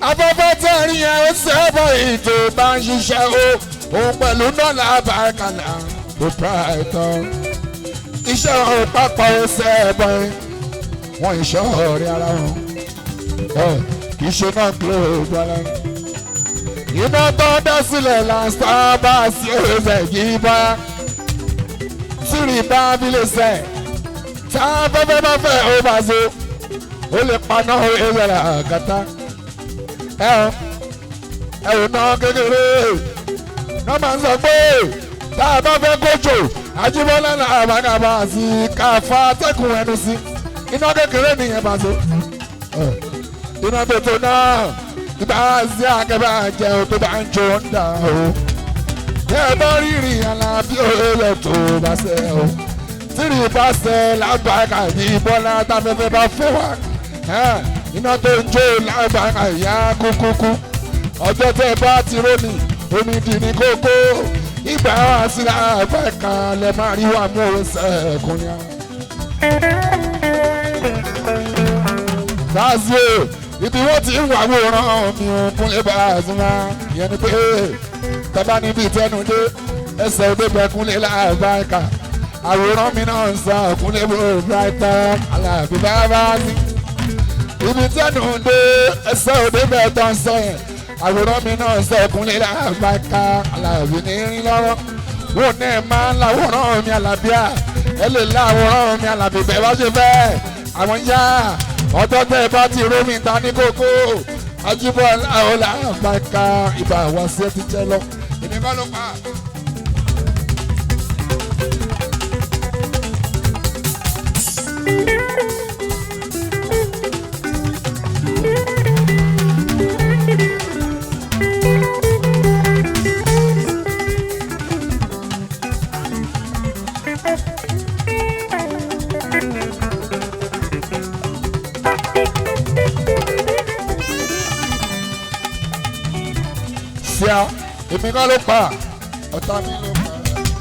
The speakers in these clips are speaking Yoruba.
afẹ́fẹ́ tẹ̀rín yẹn ó sẹ́bọ̀ ètò bá ń ṣiṣẹ́ o òun pẹ̀lú dọ́là bàkàlà tó pàtó iṣẹ́ òun pápá ó sẹ́bọ̀ ẹ̀ wọ́n ìṣọ́ ọ̀rẹ́ ara wọn ẹ̀ kì í ṣe náà gílóòbù ara wọn. iná tó dá sílẹ̀ lásán bá a sí ẹ̀rẹ́ yìí bá tìrì bá abilé sẹ̀ tá a fẹ́fẹ́ bá fẹ́ ó bá so ó lè paná ẹ̀rẹ́ àgàtà ẹ ọ ẹ ò ná kékeré náà máa ń sọ pé tá a bá fẹ́ kójò Ajíbọ́lá náà àbágàbà sí káfa atẹ́kùn ẹnu sí iná kékeré nìyẹn bá so iná tètè náà ìgbà sí akẹ́bà jẹ́ o tó bá ń jó ń dà o tẹ́ ẹ bá rírì alábí òye tó bá ṣe o tírì bá ṣe lágbàgà yìí Bọ́lá táfẹ́fẹ́ bá fẹ́ wá iná tó ń jó lágbàgà ìyá kúkúkú ọjọ́ tẹ́ bá ti rónì omi dì ní kókó ìgbà wá sí lágbàgà lẹ máa rí wà mú òun sẹ́ẹ̀kùnrin. Zazu ibi wọ́n ti ń wà wòran mi ò kúnlẹ̀ bá a sùn wá ìyẹn ni pé tọ́ba níbi ìtẹ́nu dé ẹsẹ̀ òde bẹ kúnlẹ̀ lágbàgà àwòrán mi náà ń sọ kúnlẹ̀ bó brighton aláàbí bá bá sí ibi tẹ́nu dé ẹsẹ̀ òde bẹ́ẹ̀ tán sọ yẹn àwòrán mi náà sọ ọkùnrin lágbàká aláàbí ní rí lọ́rọ́ wọn ní ẹ máa ń láwòrán mi àlàbíà ẹ lè láwòrán mi àlàbí bẹ́ẹ̀ bá ṣe fẹ́ àwọn yá ọjọ́ tẹ́ ẹ bá ti rómi ta ní kókó ajíbọ̀ ọ̀là àgbàká ìbá wa sí ẹ ti jẹ lọ èmi kọ́ ló pa. ṣíà èmi kọ́ ló pa ọ̀tá mi ló pa.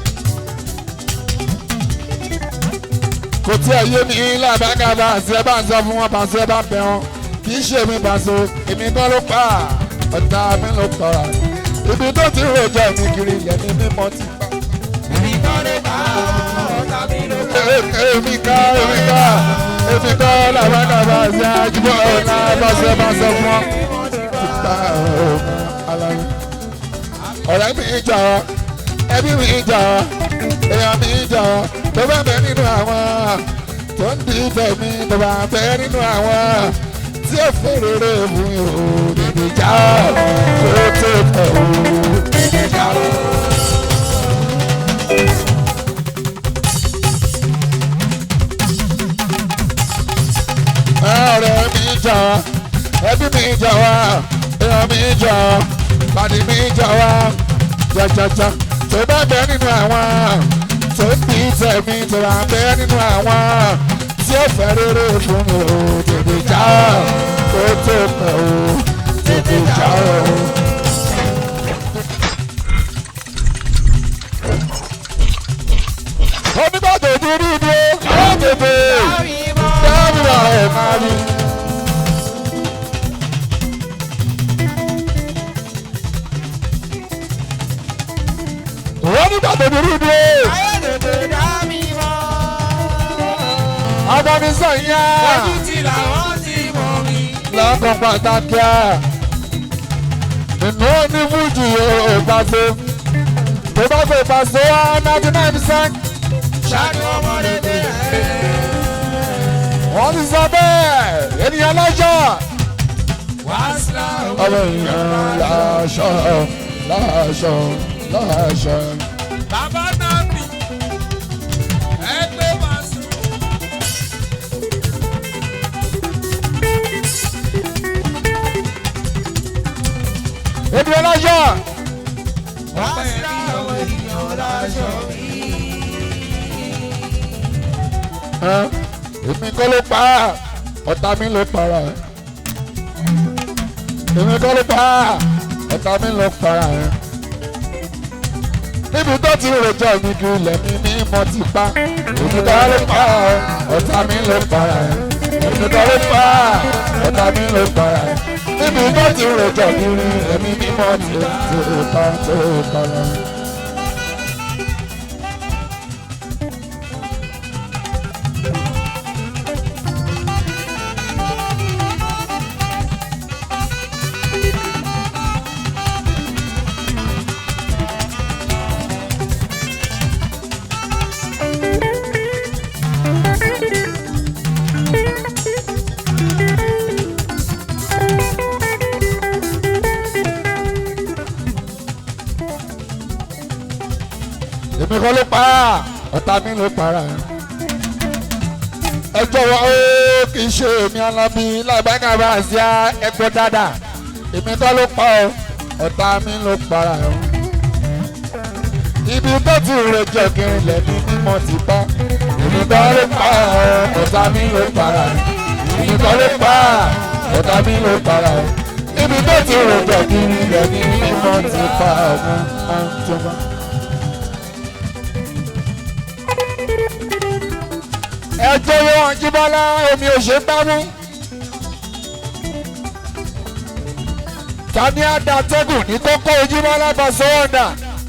kò tí ẹ yé mi lábàgà bá àti ẹ bá ń sọ fún wọn bá ṣe bá bẹ wọn kì í ṣe mi bàṣọ èmi kọ́ ló pa ọ̀tá mi ló pa ibi tó ti rojọ́ mi kiri yẹn ni mímọ́ ti pa. èmi kọ́ ló pa ọ̀tá mi ló pa. èmi ká èmi ká èmi kọ́ lábàgà bá àti àjùbọ̀ ọ̀la bá ṣe bá sọ fún wọn. ti pa ọ̀hún aláyé ọ̀rẹ́ mi jà ọ́ ẹbí mi jà ọ́ èèyàn mi jà ọ́ tó bá bẹ nínú àwọn tó ń di tẹ̀mí tó bá bẹ nínú àwọn tí ó fèrèrè fún mi ò dìde jà ọ́ tó tó tẹ̀ ọ́ dìde jà ọ́. ọ̀rẹ́ mi jà ọ́ ẹbí mi jà wá èèyàn mi jà ọ́ pàdé mi jà wá jajaja tó bá bẹ nínú àwọn tó ń bí tẹ̀mí tó bá bẹ nínú àwọn tí ó fẹ́ rere fún mi ò tètè já ó tó pẹ́ ó tètè já ó. onígbà tó dúró dúró ó tètè dábìlà ẹ̀ máa rí. wọ́n nígbà tó dúró dúró. ayé tètè dá mi mọ́. Abọ́nisọ̀ yá. ojú ti làwọn ti mọ̀ mi. Lọ́kàn pàtàkì à. Nínú ní Fújì yóò pàṣẹ. Tó bá fẹ́ pàṣẹ wá ninety nine percent. ṣáájú ọmọdé dé ẹ̀. Wọ́n ti sọ bẹ́ẹ̀. Ènìyàn lọ́jọ́. wá sílá Ọmọ èèyàn láṣọ láṣọ láṣọ. bàbá náà bì. ẹgbẹ́ máa sùn. Ènìyàn lọ́jọ́. wá sílá àwọn ènìyàn láṣọ mi. Ẹ́, Èmi kọ́ ló pa á. Ọ̀tá mi ló para ẹ̀. Èmi kọ́ ló pa á. Ọ̀tá mi ló para ẹ̀. níbi tó ti rojọ́ mi ju ilẹ̀ mi ní mo ti pa èmi kọ́ ló pa ọ̀tá mi ló para ẹ̀ èmi kọ́ ló pa ọ̀tá mi ló para ẹ̀ níbi tó ti rọjò kiri ẹ̀mí mímọ́ ti ti pa tó kọ́ra. èmi kọ́ ló pa á ọ̀tá mi ló para ẹ̀. ẹ jọ̀wọ́ ó kì í ṣe èmi alábí lágbàgà bá a ṣe ẹgbẹ́ dáadáa èmi kọ́ ló pa ọ́ ọ̀tá mi ló para ẹ̀. ibi tó ti rẹ̀ jẹ́ kiri lẹ́ni mímọ́ ti bá èmi kọ́ ló pa ọ́ ọ̀tá mi ló para ẹ̀. èmi kọ́ ló pa ọ́ ọ̀tá mi ló para ẹ̀. ibi tó ti rẹ̀ jẹ́ kiri lẹ́ni mímọ́ ti bá ọ̀gá máa ń jọba. ẹ jọ̀wọ́ Àjíbọ́lá omi ò ṣe bá mú. tani adatẹ́gùn ní kókó Ojúmọ́lá Pasuma.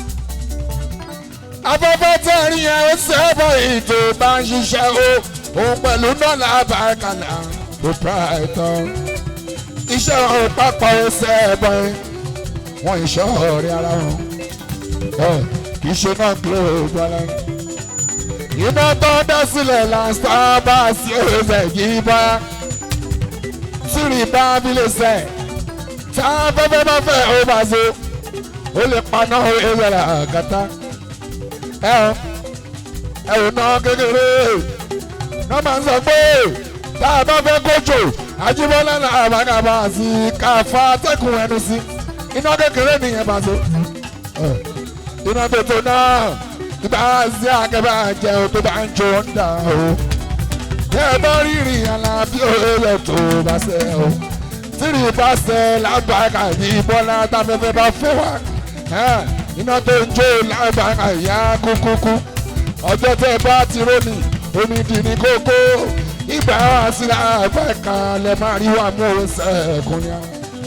afẹ́fẹ́ tẹ́ rí yẹn ó sẹ́bọ̀ ètò bá ń ṣiṣẹ́ o òun pẹ̀lú dọ́là bàkàlà tó pra ẹ̀tọ́. iṣẹ́ òun pápá ó sẹ́bọ̀ ẹ̀ wọ́n ìṣọ́ ọ̀rẹ́ ara wọn kì í ṣe náà kílò gbọ́dọ̀ iná tó dá sílẹ̀ lásán bá sí ẹsẹ̀ yìí bá tìrì bá abilé sẹ̀ tá a fẹ́fẹ́ bá fẹ́ ó bá so ó lè paná ẹsẹ̀ rà kàtá ẹ ẹ ò ná kékeré náà máa ń sọ pé tá a bá fẹ́ kójò Àjíbọ́lá náà àbágàbà sí káfa atẹ́kùn ẹnu sí iná kékeré nìyẹn bá so iná tó tó náà bá sí akẹ́bà jẹun tó bá ń jó ń dà o. Tẹ́ ẹ bá rírì alábí òye tó bá ṣe o. Tírì bá ṣe lágbàgà ní bọ́lá táfẹ́fẹ́ bá fẹ́ wá. Iná tó ń jó lágbàgà ìyá kúkúkú. Ọjọ́ tẹ́ ẹ bá ti rónì, omi dì ní kókó. Ìgbà wá sí àgbàkà lẹ máa rí wà mú òun sẹ́ẹ̀kùn ni.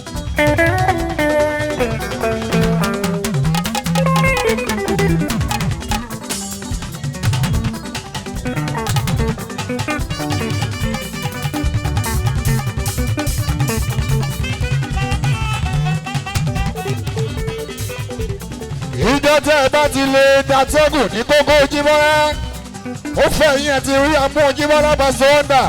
ìjọ tẹ́ ẹ bá ti lè dàtẹ́gùn ní kókó Ojúmọ́lá ó fẹ́ yín ẹ ti rí amú Ojúmọ́lá Pasuma.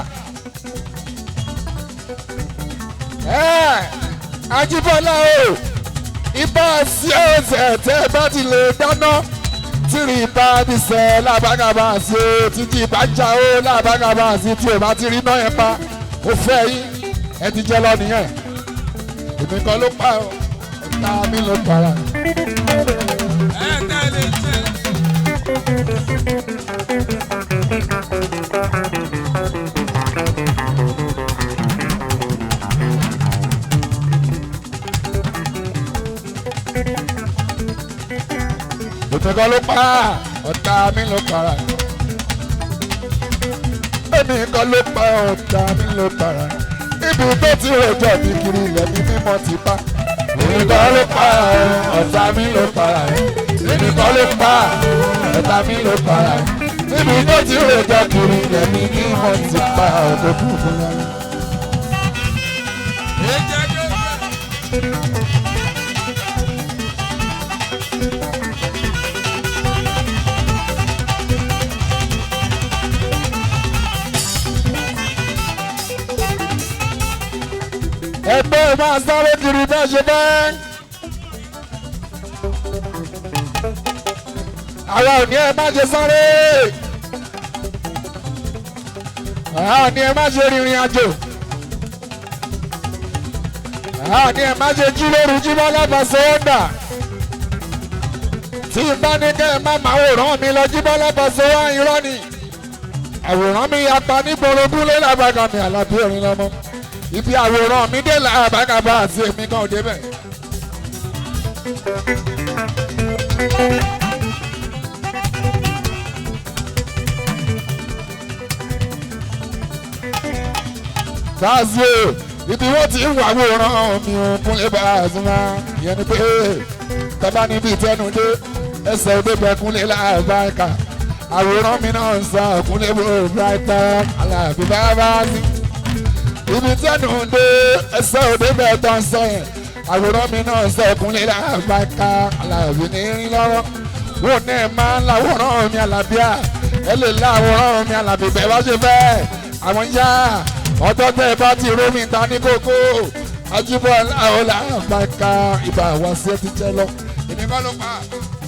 Àjíbọ́lá o ibà sí ọ̀sẹ̀ tẹ́ ẹ bá ti lè dáná tìrì bá ti sẹ̀ lábàgàbà sí o títí bá já o lábàgàbà sí tí o bá ti rí náà yẹn pa ó fẹ́ yín ẹ ti jẹ́ lọ nìyẹn èmi kan ló pa ọ́ ọ̀tá mi ló para. ẹ tẹ́lẹ̀ tẹ́. èmi kan ló pa ọ̀tá mi ló para. èmi kan ló pa ọ̀tá mi ló para. ibi tó ti rọjò mi kiri ilẹ̀ mi mímọ́ ti bá. èmi kan ló pa ọ̀tá mi ló para. èmi kan ló pa ọ̀tá mi ló para. ibi tó ti rọjò kiri ilẹ̀ mi mímọ́ ti bá ọ̀dọ́ kúkú yára. ẹ jẹ́ kí ó ẹgbẹ́ máa sáré kiri bẹ́ẹ̀ ṣe bẹ́ẹ̀. àwa ò ní ẹ má ṣe sáré. àwa ò ní ẹ má ṣe rìnrìn àjò. àwa ò ní ẹ má ṣe jí lóru jí bá lábàṣẹ ọ̀dà. tí n bá ní kẹ́ ẹ má máa wòrán mi lọ jí bá lábàṣẹ wá irọ́ ni. àwòrán mi yapa ní borogún lé lábàgàn mi àlàbí òrin lọ́mọ ibi àwòrán mi dé làbàgàbà àti èmi kan ò débẹ̀. Tazio ibi wọ́n ti ń wàwòrán mi ò kúnlẹ̀ bá a sùn máa yẹn ni pé tọ́ba níbi ìtẹ́nu dé ẹsẹ̀ òde bẹ kúnlẹ̀ láàbáríkà àwòrán mi náà ń sọ kúnlẹ̀ bó brighton aláàbí bàbá sí ibi tẹ́nu dé ẹsẹ̀ òde bẹ tó ń sọ yẹn àwòrán mi náà ń sọ kúnlẹ̀ láàbáríkà aláàbí ní rí lọ́wọ́ wọn ní ẹ máa ń láwòrán mi àlàbíà ẹ lè láwòrán mi àlàbí bẹ́ẹ̀ bá ṣe fẹ́ àwọn yá ọjọ́ tẹ́ ẹ bá ti rómi ta ní kókó ajibọ ọlá àgbàkà ibà wá sí ẹ ti jẹ lọ èmi kọ́ ló pa.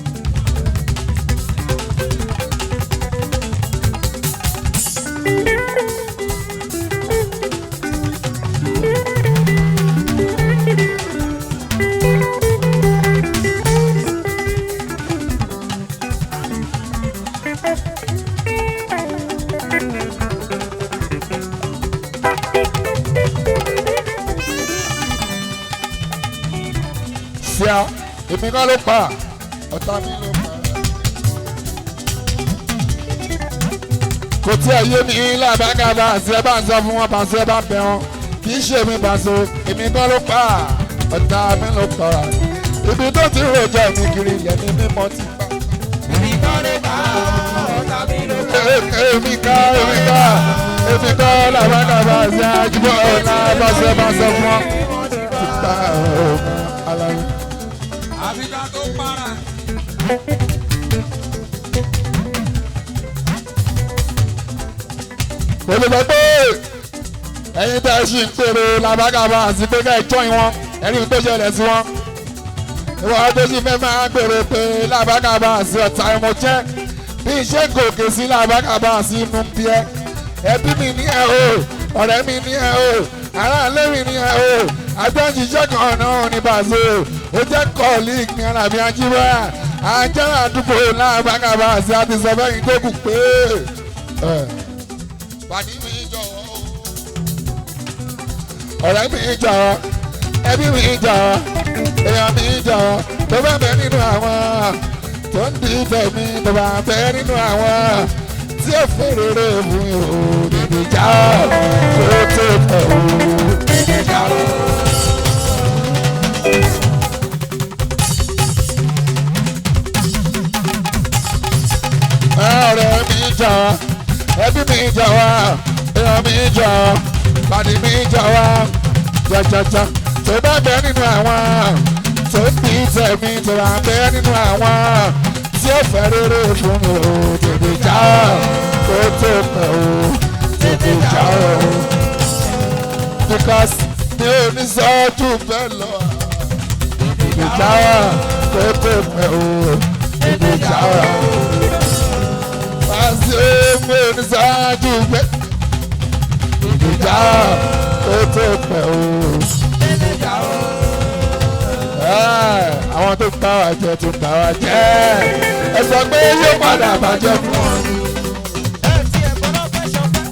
sí a èmi kọ́ ló pa ọ̀tá mi ló pa. kò tí ẹ yé mi lábàgà bá àṣẹ bá ń sọ fún wọn pàṣẹ bá bẹ wọn kì í ṣe mi pàṣẹ èmi kọ́ ló pa ọ̀tá mi ló pa ibi tó ti rojọ́ mi kiri ilẹ̀ ní mímọ́ ti pa. Èmi kọ́ ló pa ọ̀tá mi ló pa. èmi ká èmi ká èmi kọ́ lábàgà bá àṣẹ àjùbọ̀ ọ̀nà pàṣẹ bá sọ fún wọn. ti pa ọ̀nà aláwọ̀. Àbíká tó para. mo lè sọ pé ẹ̀yin tẹ́ ẹ ṣì ń pèrò làbágàbà àti pé ká ẹ jọyìn wọn ẹni tó ṣẹlẹ̀ sí wọn ìwọ tó sì fẹ́ máa pèrò pé làbágàbà àti ọ̀tá ẹ̀mọ́ jẹ́ bí iṣẹ́ gòkè sí làbágàbà àti inú bí ẹ ẹbí mi ní ẹ o ọ̀rẹ́ mi ní ẹ o aráàlú mi ní ẹ o àjọṣiṣẹ́ kan náà ní bàṣẹ ó jẹ́ kọ́ọ̀lìkì ní alábí ajíwá ajá àdúgbò làbágàbà àti àti sọ fẹ́yìn tó kù pé pàdé mi jọ̀wọ́ o. ọ̀rẹ́ mi jọ̀wọ́ ẹbí mi jọ̀wọ́ èèyàn mi jọ̀wọ́ tó bá bẹ nínú àwọn tó ń di tẹ̀mí tó bá bẹ nínú àwọn tí ó fèrèrè mú o dìde já o tó tó tẹ̀ o dìde já o. ọ̀rẹ́ mi jọ̀wọ́ ẹbí mi jọ̀wọ́ èèyàn mi jọ̀wọ́ pàdé mi jọ̀wọ́ jọjọjọ tó bá bẹ nínú àwọn tó ń bí tẹ̀mí tó bá bẹ nínú àwọn tí ó fẹ́ rere fún mi ò tètè já kó tó pẹ́ o tètè já o because mi ò ní sọ́jú bẹ́ẹ̀ lọ tètè já kó tó pẹ́ o tètè já o ṣe mú ní ṣáájú pé ìdíjà tó tó pẹ́ o. àwọn tó ń bá wa jẹ tó ń bá wa jẹ ẹ sọ pé yóò padà bàjẹ́ fún wọn. Ẹ ti ẹ̀ gbọ́dọ̀ fẹ́ ṣọpẹ́.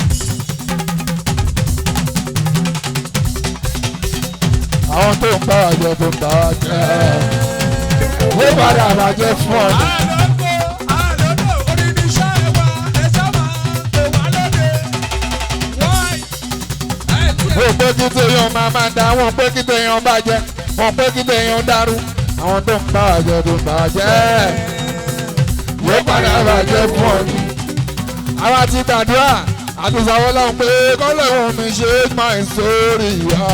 àwọn tó ń bá wa jẹ tó ń bá wa jẹ yóò padà bàjẹ́ fún wọn. Àlọ́kọ̀ àlọ́dọ̀ onídìí iṣẹ́ wa ẹ sábà pè wá lóde. Wáì. Ẹ ti ẹ̀ wọ́n pé kí téèyàn máa máa da wọ́n pé kí téèyàn bàjẹ́ wọ́n pé kí téèyàn dàrú àwọn tó ń bá wa jẹ tó ń bá wa jẹ yóò padà bàjẹ́ fún ọ ni. àwa ti gbàdúrà àti sàwọn lọ́hùn pé kọ́lẹ̀ wọn mi ṣe é máa ń sórí ìyá.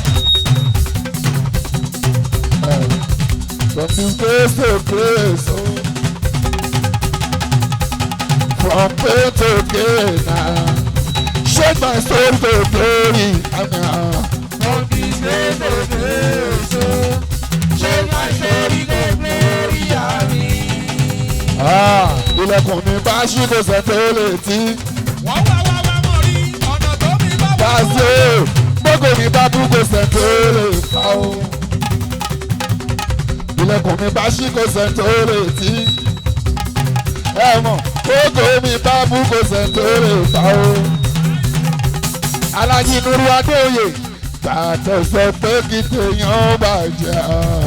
From disgrace to grace, oh. from pain to gain. ah. Shake my soul to glory. Amen. From this place to place, oh, shake my story to glory, àmín. Ah, ilẹ̀kùn mi bá ṣí kò sẹ́ tó lè tí. Wọ́n wá wá wá mọ̀ rí ọ̀nà tó mi bá wà. Báṣe gbogbo mi bá bú kò sẹ́ tó lè fà ó. Ilẹ̀kùn mi bá ṣí kò sẹ́ tó lè tí. Ẹ mọ̀ gbogbo mi bá bú kò sẹ́ tó lè fà ó. Alájí Nuru Adéoyè tààtọ̀ sọ pé kí tèèyàn bàjẹ́.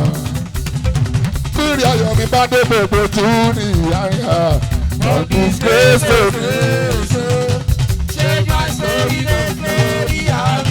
Bírí ayọ̀ mi bá dé gbogbo tún ní ìyára. Ọdún gbèsè. Shake my story to glory, àmín.